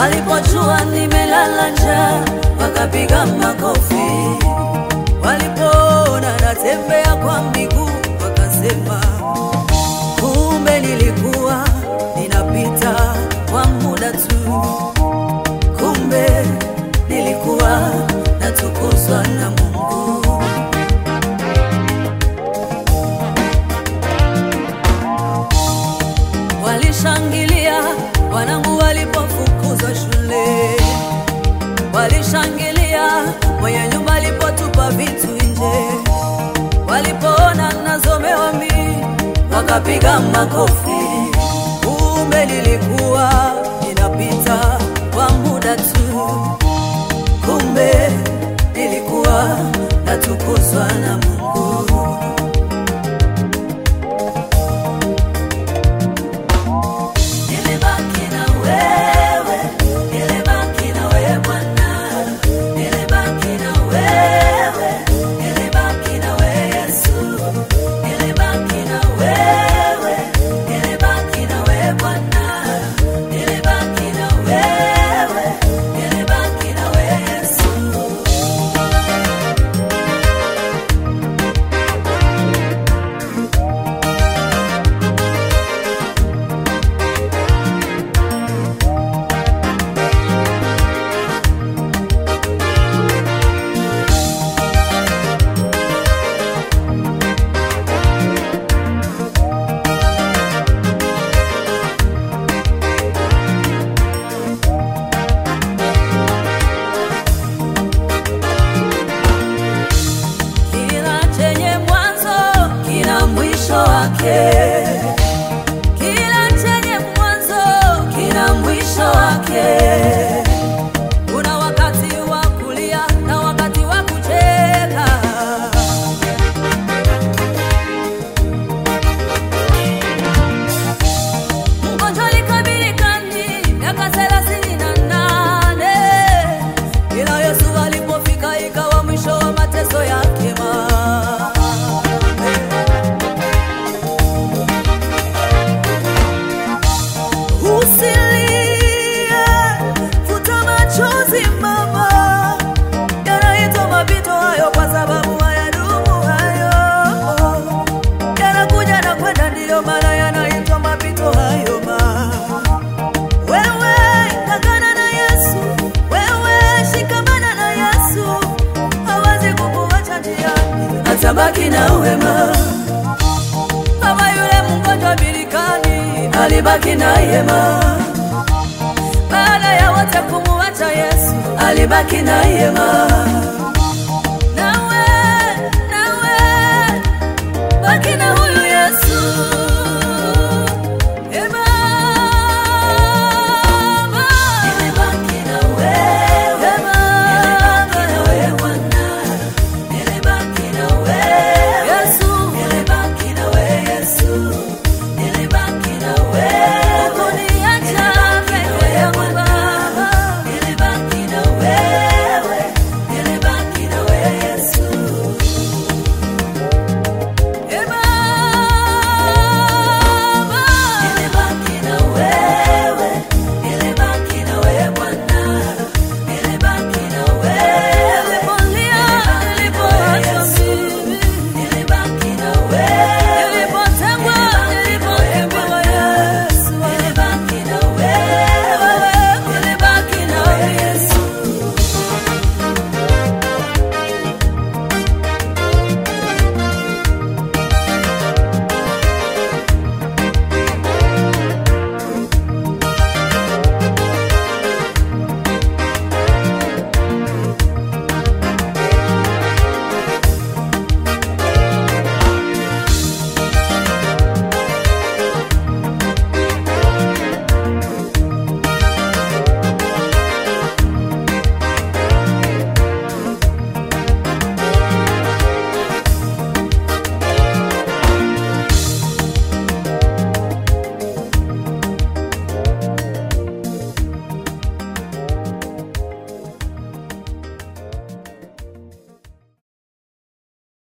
walipojua nimelala njaa wakapiga makofi, walipoona natembea kwa miguu wakasema, kumbe nilikuwa ninapita kwa muda tu, kumbe nilikuwa natukuzwa na Mungu. Walishangilia wanangu walipofukuzwa shule, walishangilia mwenye nyumba alipotupa vitu nje, walipoona nazomewa mimi wakapiga makofi. Kumbe nilikuwa ninapita kwa muda tu, kumbe nilikuwa natukuzwa na Mungu. Nilibaki na wewe, nilibaki na wewe Bwana, nilibaki na wewe, nilibaki na wewe Yesu, nilibaki na wewe, nilibaki na wewe Bwana, nilibaki na wewe, nilibaki na wewe Yesu. Kila chenye mwanzo kina mwisho wake. Kila chenye mwanzo kina mwisho wake. Kuna wakati wa kulia na wakati wa kucheka. Mgonjwa alikabilikani miaka thelathini na nane ila Yesu alipofika ikawa mwisho wa mateso yake. ma Usilie, futa machozi mama, yanaitwa mapito hayo, kwa sababu hayadumu hayo, yanakuja na kwenda, ndiyo maana yanaitwa mapito hayo ma wewe ng'ang'ana na Yesu, wewe shikamana na Yesu, hawezi kukuacha njiani, atabaki na wema. Kama yule mgonjwa birikani alibaki na yema, baada ya wote kumuacha Yesu alibaki na yema.